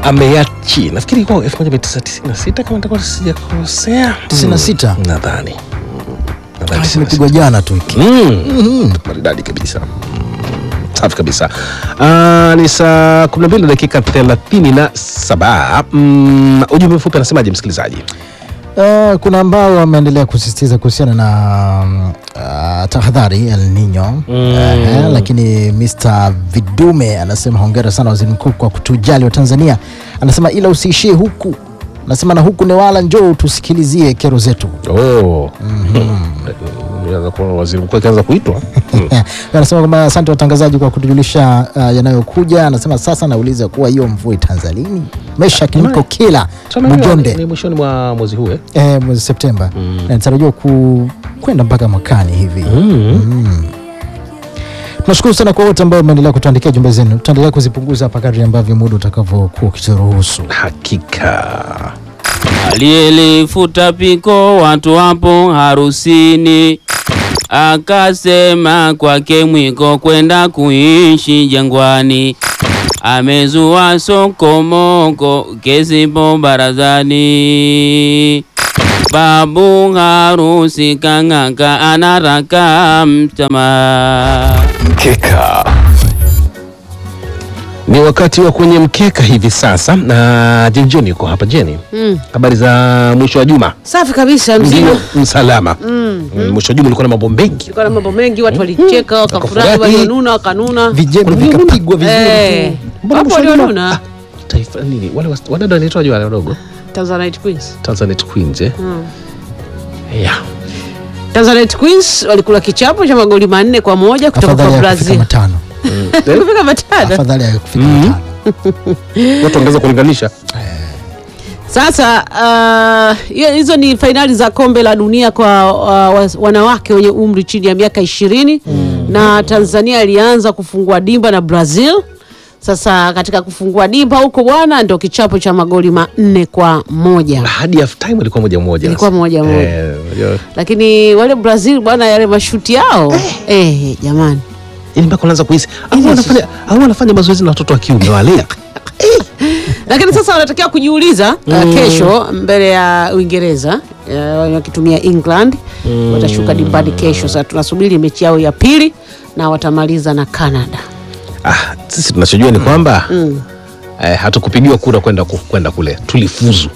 ameachi nafikiri kwa 1996 kama nitakuwa sijakosea 96? Mm, nadhani Mm, nadhani 96. Imepigwa jana tu hiki. Mm. maridadi kabisa Mm, safi kabisa Ah, ni saa 12 na dakika 37 mm, ujumbe mfupi anasemaje msikilizaji Uh, kuna ambao wameendelea kusisitiza kuhusiana na mm, uh, tahadhari El Nino uh, lakini Mr Vidume anasema hongera sana waziri mkuu kwa kutujali wa Tanzania. Anasema ila usiishie huku, anasema na huku Newala, njoo tusikilizie kero zetu. oh. Unaweza kuona waziri mkuu akianza kuitwa Mm. Anasema kwamba asante watangazaji kwa kutujulisha uh, yanayokuja. Anasema sasa nauliza kuwa hiyo mvua itaanza lini? Meshack niko kila Tunaelewa ni- Bujonde ni mwishoni mwa mwezi huu eh? eh, mwezi Septemba na inatarajiwa ku kwenda mpaka mwakani hivi. Tunashukuru sana kwa wote ambao wameendelea kutuandikia jumbe zenu. Tutaendelea kuzipunguza hapa kadri ambavyo muda utakavyokuwa ukituruhusu. hakika Aliyelifuta piko watu wapo harusini, akasema kwake mwiko kwenda kuishi jangwani. Amezua sokomoko kesipo barazani. Babu harusi kang'aka anaraka mtama. mkeka ni wakati wa kwenye mkeka hivi sasa na jenjoni yuko hapa jeni habari za mwisho wa juma Safi kabisa mzima. ndio msalama Mm, mwisho wa juma ulikuwa na mambo mengi Kulikuwa na mambo mengi, watu walicheka, wakafurahi, Wakafurahi. walionuna wakanuna. Vijembe vikapigwa vizuri. Eh, Mbona wapo mwisho wa juma- walionuna. taifa nini wale was- wadada wanaitwaje wale wadogo Tanzanite Queens. Tanzanite Queens eh? yeah. Tanzanite Queens walikula kichapo cha magoli manne kwa moja kutoka Afadhali kwa ya kufika Brazil. matano, Kufika matano. afadhali ya kufika matano. watu wangeweza kulinganisha Sasa ah, hiyo- hizo ni fainali za kombe la dunia kwa uh, was- wanawake wenye umri chini ya miaka ishirini na Tanzania ilianza kufungua dimba na Brazil. Sasa katika kufungua dimba huko bwana, ndo kichapo cha magoli manne kwa moja. hadi half time ilikuwa moja moja Ilikuwa moja moja. Eh, unajua, lakini wale Brazil bwana, yale mashuti yao eh, jamani, yaani mpaka unaanza kuhisi au wanafanya au wanafanya mazoezi na watoto wa kiume wale lakini sasa wanatakiwa kujiuliza uh, kesho mbele ya Uingereza uh, wakitumia England watashuka dimbani kesho. Sasa tunasubiri mechi yao ya pili na watamaliza na Canada. ah, sisi tunachojua ni kwamba eh, hatukupigiwa kura kwenda ku- kwenda kule tulifuzu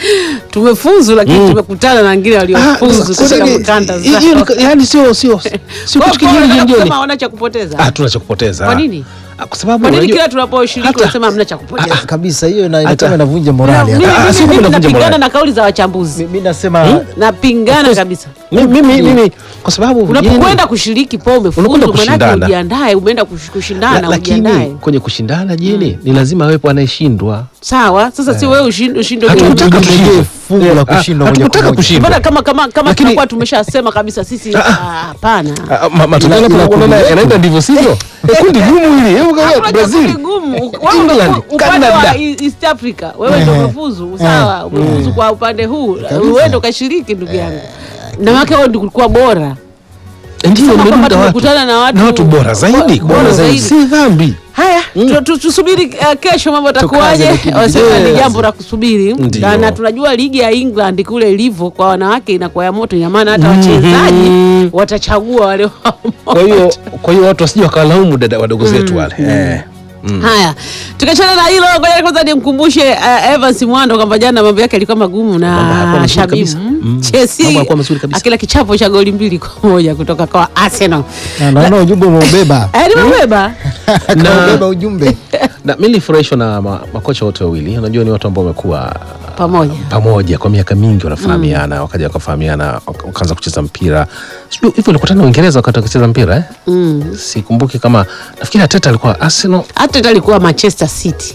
Tumefuzu lakini tumekutana na wengine waliofuzu katika makanda zao. yani sio sio sio Kwa- kitu kwa kingine wanataka jioni kusema hawana cha kupoteza. ah tuna cha kupoteza Kwa nini? Ah, kwa sababu Kwa nini unajua- kila tunaposhiriki hata- wanasema hamna cha kupoteza? kabisa hiyo ina- Hata- inataka inavunja morali. Mimi- hata. Ah, mimi- sio mimi kwamba navunja napingana morali. na kauli za wachambuzi, Mimi nasema napingana kabisa. mimi mimi mimi kwa sababu unapokwenda kushiriki po umefuzu, Unakwenda manake kushindana. ujiandae, umeenda kush- kushindana, La- lakini ujiandae. kwenye kushindana jeni ni lazima awepo anayeshindwa Sawa, sasa si wewe ushinde ushinde Hatukutaka wewe. tushindwe. fungu la Ah, kushindwa moja hatukutaka kwa moja. kushindwa. Mbona kama kama kama Lakini- tunakuwa tumeshasema kabisa sisi ah, hapana. Ah, ma- matokeo Ila- ila yanapo- kundi unaona letu- yanaenda ndivyo sivyo Eh, kundi gumu hili hebu kama Hakuna Brazil chaguzi gumu. Wewe England, umefu- upande Canada. wa E- East Africa, wewe ndio umefuzu. Sawa, umefuzu kwa upande huu. Wewe ndio kashiriki ndugu yangu. Na maana wewe ndio kulikuwa bora. ndio Sema kwamba umeruda watu tumekutana na watu- na watu bora zaidi bora bora zaidi zaidi. si dhambi Haya, tu- tu- tusubiri uh, kesho mambo Tukaze atakuwaje. lakini Wasema ni yes. jambo la kusubiri Ndio. na, na tunajua ligi ya England kule ilivyo kwa wanawake inakuwa ya moto, ina maana hata wachezaji watachagua wale wa kwa hiyo kwa hiyo watu wasije wakalaumu dada wadogo zetu wale eh Haya, tukachana na hilo, ngoja kwanza nimkumbushe uh, Evans Mwando kwamba jana mambo yake yalikuwa magumu Mambo hayakuwa na mazuri Shabibu kabisa. Mm. Mambo Chelsea hayakuwa mazuri kabisa. akila kichapo cha goli mbili kwa moja kutoka kwa Arsenal. Na naona ujumbe umeubeba. Eh, nimebeba Kaubeba ujumbe. na mimi nilifurahishwa na ma, makocha wote wawili unajua ni watu ambao wamekuwa pamoja. pamoja kwa miaka mingi wanafahamiana wakaja wakafahamiana waka- wakaanza kucheza mpira sijui hivyo walikutana Uingereza wakati wakicheza mpira eh? Mm. sikumbuki kama nafikiri Ateta alikuwa Arsenal Hata alikuwa Manchester City.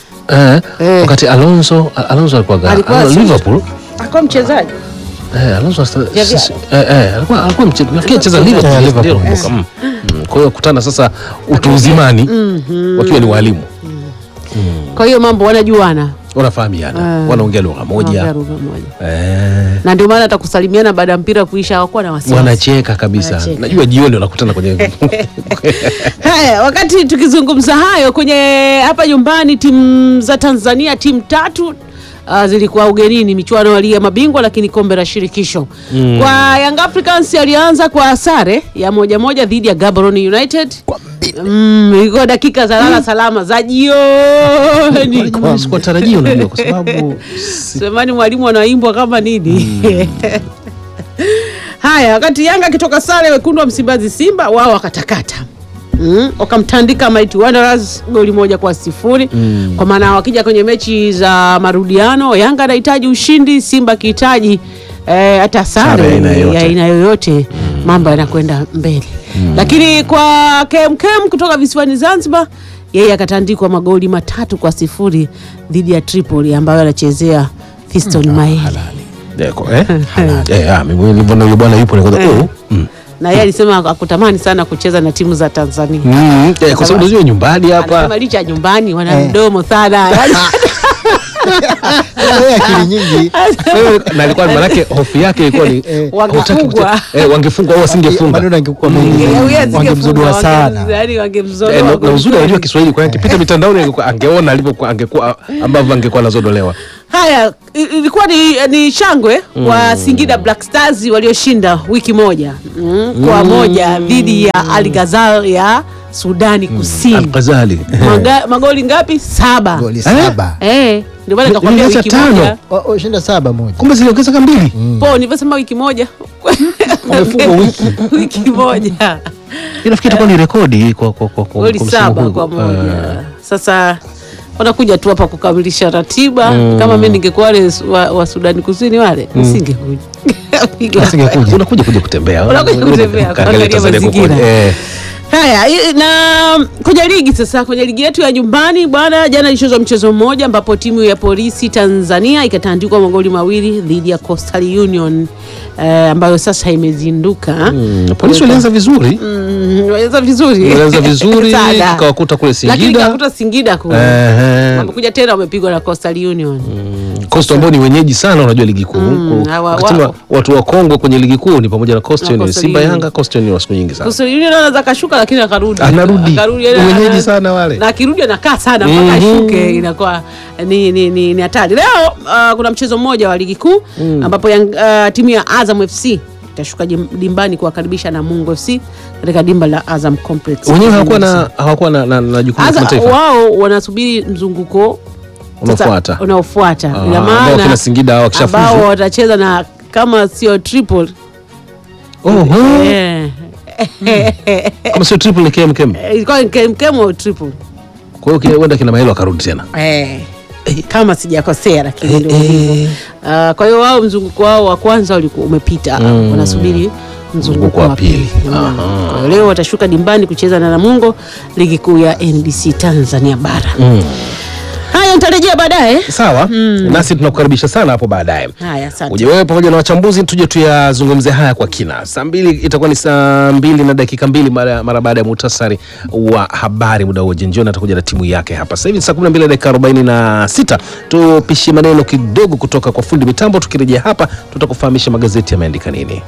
eh, Eh. wakati Alonso Alonso alikuwa ga- Alikuwa Alonso si- Liverpool Alikuwa mchezaji. eh, Alonso sta- Ya vya- sisi- eh, eh, alikuwa alikuwa mche- nafikiri cheza mchezaji. Liverpool Eh, ndio Liverpool, nakumbuka. Mm. Mm. kwa hiyo kutana sasa utu uzimani wakiwa ni walimu Kwa hiyo mambo wanajuana. wanafahamiana Ah. wanaongea lugha Wanaongea moja lugha moja. eh, na ndio maana hata kusalimiana baada ya mpira kuisha hawakuwa na wasiwasi. wanacheka kabisa Wanacheka. najua jioni wanakutana kwenye Haya, wakati tukizungumza hayo kwenye hapa nyumbani, timu za Tanzania timu tatu uh, zilikuwa ugenini michuano ya ligi ya mabingwa, lakini kombe la shirikisho kwa Young Africans alianza kwa sare ya moja moja dhidi ya Gaborone United Mm, ilikuwa dakika za lala salama za jioni. Jamani, sikuwatarajia unajua kwa sababu si- Semani mwalimu anaimbwa kama nini? Haya, wakati Yanga akitoka sare, wekundu wa Msimbazi Simba wao wakatakata Mm, wakamtandika Mighty Wanderers goli moja kwa sifuri kwa maana wakija kwenye mechi za marudiano Yanga anahitaji ushindi, Simba akihitaji eh, hata Sare sare ya aina yoyote. ya aina yoyote, mambo yanakwenda mbele. Lakini kwa KMKM kutoka visiwani Zanzibar, yeye akatandikwa magoli matatu kwa sifuri dhidi ya Tripoli ambayo anachezea Fiston Maeli. Deko, eh? Eh, ah, mimi nilivyoona yule bwana yupo nikaza Eh. oh mm. na yeye alisema akutamani sana kucheza na timu za Tanzania. Mm, eh, kwa sababu unajua nyumbani hapa Anasema licha ya nyumbani wana Eh. mdomo sana Yaani, Wewe akili nyingi Wewe, na alikuwa manake hofu yake ilikuwa ni Eh, hautaki wangefungwa. kuche- eh, wangefungwa au wasingefunga maneno angekuwa mengi Yeye zaidi, asingefungwa, wangemzudua wange- sana yaani wangemzodoa Eh, na- na kweli uzuri kweli. anajua Kiswahili kwa hiyo akipita mitandaoni angekuwa- angeona alivyokuwa angekuwa ambavyo angekuwa anazodolewa. Haya, i- ilikuwa ni, ni shangwe kwa Singida Black Stars walioshinda wiki moja mm, kwa moja dhidi ya Al Ghazal ya Sudani Kusini. Al-Ghazali. Maga, magoli ngapi? Saba. goli saba Eh, ndio maana nikakwambia Ilianza wiki tano. moja. Wa- washinda saba moja Kumbe ziliongezeka mbili. Po, nilivyosema wiki moja. Wamefungwa wiki. wiki moja. Inafikiri itakuwa ni rekodi kwa kwa kwa kwa goli kwa msimu saba huu. kwa Eh, moja. Sasa wanakuja tu hapa kukamilisha ratiba. Kama mimi ningekuwa wale su- wa, wa Sudani Kusini wale nisingekuja. Asingekuja. Unakuja kuja kutembea. Unakuja kutembea, Kaangalia kuangalia Tanzania kwa mazingira. kweli. Eh. Haya, i- na kwenye ligi sasa, kwenye ligi yetu ya nyumbani bwana, jana ilichezwa mchezo mmoja ambapo timu ya polisi Tanzania ikatandikwa magoli mawili dhidi ya Coastal Union eh, ambayo sasa imezinduka Mm, Polisi walianza vizuri. Mm, walianza vizuri Walianza vizuri, Sana. tukawakuta kule lakini Singida. kakuta Singida kule Ehe. wamekuja tena wamepigwa na Coastal Union Coastal ambao ni wenyeji sana unajua ligi kuu. Mm, Ku- hawa- wakati wa- wa- watu wa Kongo kwenye ligi kuu ni pamoja na Coastal Na Union. Coastal Simba Union. Yanga Coastal Union wa siku nyingi sana. Coastal Union anaweza kashuka lakini akarudi Anarudi. Akarudi, yaani Wenyeji ana- sana wale. na akirudi anakaa sana mpaka Mhm. ashuke inakuwa ni ni ni ni hatari leo uh, kuna mchezo mmoja wa ligi kuu ambapo yang, uh, timu ya Azam FC itashuka jim- dimbani kuwakaribisha na Mungo FC katika dimba la Azam Complex Wenyewe hawakuwa na hawakuwa na na, na jukumu la Aza, kimataifa. wao wanasubiri mzunguko sasa Unafuata. unaofuata Ah, ina ambao maana kina Singida hao wakishafuzu. ambao watacheza na kama sio triple Oho. eh, Kama sio triple ni KMKM. ilikuwa ni KMKM au triple Kwa hiyo kile- huenda kina Maelo akarudi tena. eh, kama sijakosea lakini Eh, ndio eh. hivyo. Ah, kwa hiyo wao mzunguko wao wa kwanza ulikuwa umepita wanasubiri mzunguko wa pili Mm. Kwa hiyo leo watashuka dimbani kucheza na Namungo ligi kuu ya NBC Tanzania bara haya nitarejea baadaye Sawa. Nasi tunakukaribisha sana hapo baadaye. haya asante Uje wewe pamoja na wachambuzi tuje tuyazungumze haya kwa kina. Saa mbili itakuwa ni saa mbili na dakika mbili mara, mara baada ya muhtasari wa habari. Muda huo Jenjoni atakuja na timu yake hapa. Sasa hivi ni saa kumi na mbili na dakika arobaini na sita. Tupishe maneno kidogo kutoka kwa fundi mitambo. Tukirejea hapa, tutakufahamisha magazeti yameandika nini.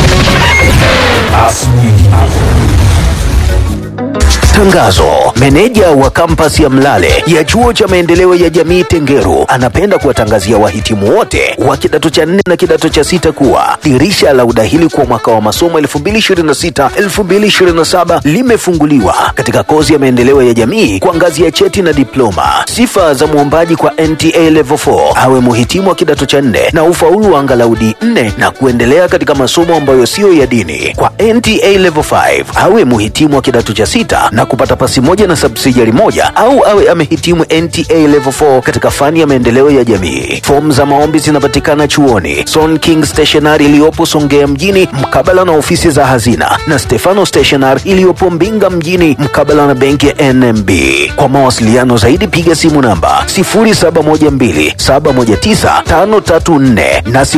Tangazo. Meneja wa kampasi ya Mlale ya chuo cha maendeleo ya jamii Tengeru anapenda kuwatangazia wahitimu wote wa kidato cha nne na kidato cha sita kuwa dirisha la udahili kwa mwaka wa masomo 2026-2027 limefunguliwa katika kozi ya maendeleo ya jamii kwa ngazi ya cheti na diploma. Sifa za mwombaji kwa NTA Level 4 awe muhitimu wa kidato cha nne na ufaulu wa angalau D4 na kuendelea katika masomo ambayo siyo ya dini. Kwa NTA Level 5 awe muhitimu wa kidato cha sita na kupata pasi moja na subsidiary moja au awe amehitimu NTA Level 4 katika fani ya maendeleo ya jamii. Fomu za maombi zinapatikana chuoni Son King Stationery iliyopo Songea mjini mkabala na ofisi za hazina na Stefano Stationery iliyopo Mbinga mjini mkabala na benki ya NMB. Kwa mawasiliano zaidi piga simu namba 0712719534 na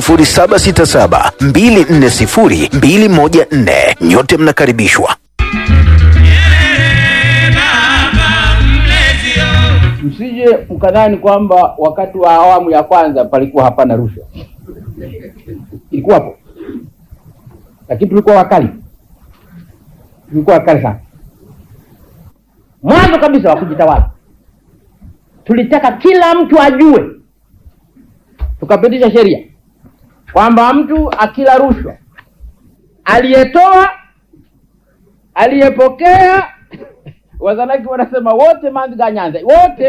0767240214. Nyote mnakaribishwa. msije mkadhani kwamba wakati wa awamu ya kwanza palikuwa hapana rushwa, ilikuwapo, lakini tulikuwa wakali, tulikuwa wakali sana. Mwanzo kabisa wa kujitawala, tulitaka kila mtu ajue, tukapitisha sheria kwamba mtu akila rushwa, aliyetoa, aliyepokea Wazanaki wanasema wote manziga nyanza wote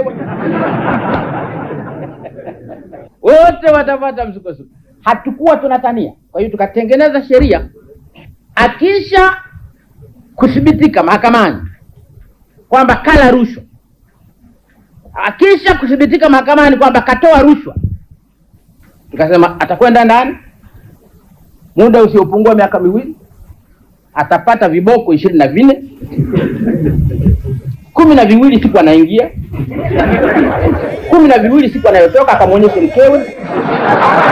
wote watapata msukosuko. Hatukuwa tunatania, kwa hiyo tukatengeneza sheria, akisha kuthibitika mahakamani kwamba kala rushwa, akisha kuthibitika mahakamani kwamba katoa rushwa, tukasema atakwenda ndani muda usiopungua miaka miwili, atapata viboko ishirini na vinne kumi na viwili siku anaingia, kumi na viwili siku anayotoka, akamwonyeshe mkewe,